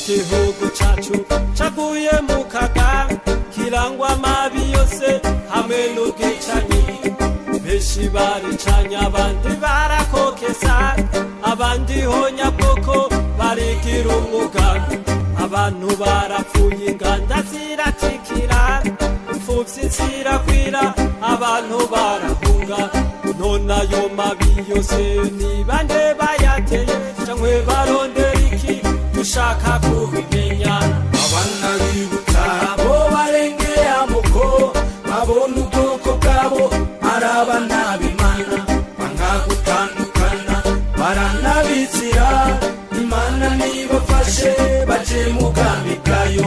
igihugu cacu caguye mu kaga kirangwa amabi yose hamwe n'ubwicanyi benshi baricanye abandi barakokesa abandi ho nyabwoko barigira umwuga abantu barapfuye inganda ziratikira imfuvyi zirakwira abantu barahunga none ayo mabi yose ni bande bayateye canke barondera iki dushaka kubimenya abana bibuka bo barengeye amoko babona ubwoko bwabo ari abana b'imana banga gutandukana baranabizira imana nibafashe baje mu bwami bwayo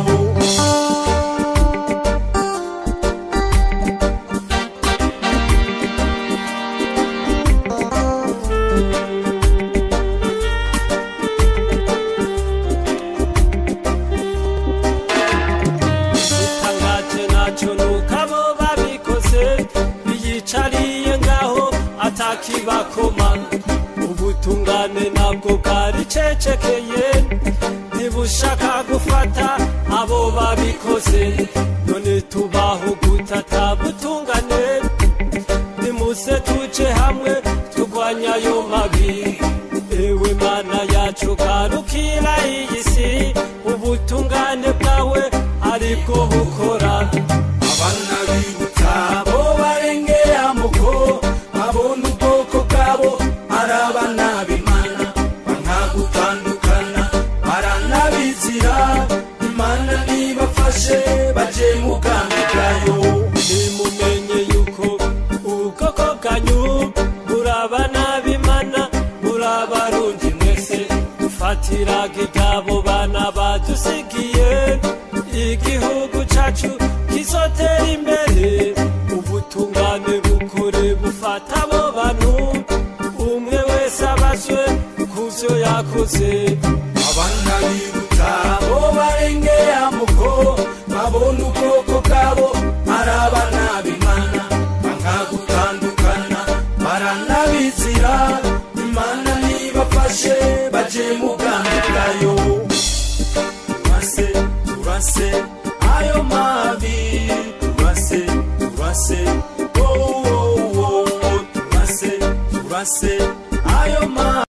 itangaje naco nuko abo babikoze biyicariye ngaho atakibakoma ubutungane nabwo bwaricecekeye ntibushaka gufata abo babikoze none tubaho gutata butungane nimuse tuje hamwe turwanya ayo mabi ewe mana yacu garukira iyi si ubutungane bwawe aribwo bukora abana bibuka bo barengeye amoko babona ubwoko bwabo ari abana b'imana banga gutandukana baranabizira imana nibafashe baje mu bwami bwayo nimumenye yuko ubwoko bwanyu burabana b'imana burabarundi mwese dufatiraga iryabo bana badusigiye igihugu cacu kizotera imbere ubutungane bukore bufata abo bantu umwe wese abazwe kuvyo yakoze abana bibuka bo barengeye amoko babona ubwoko bwabo ari abana b'imana banga gutandukana baranabizira imana nibafashe baje mu bwami bwayo turase turase ayo mabi turase turase oh, oh, oh, oh, turase turase ayo mabi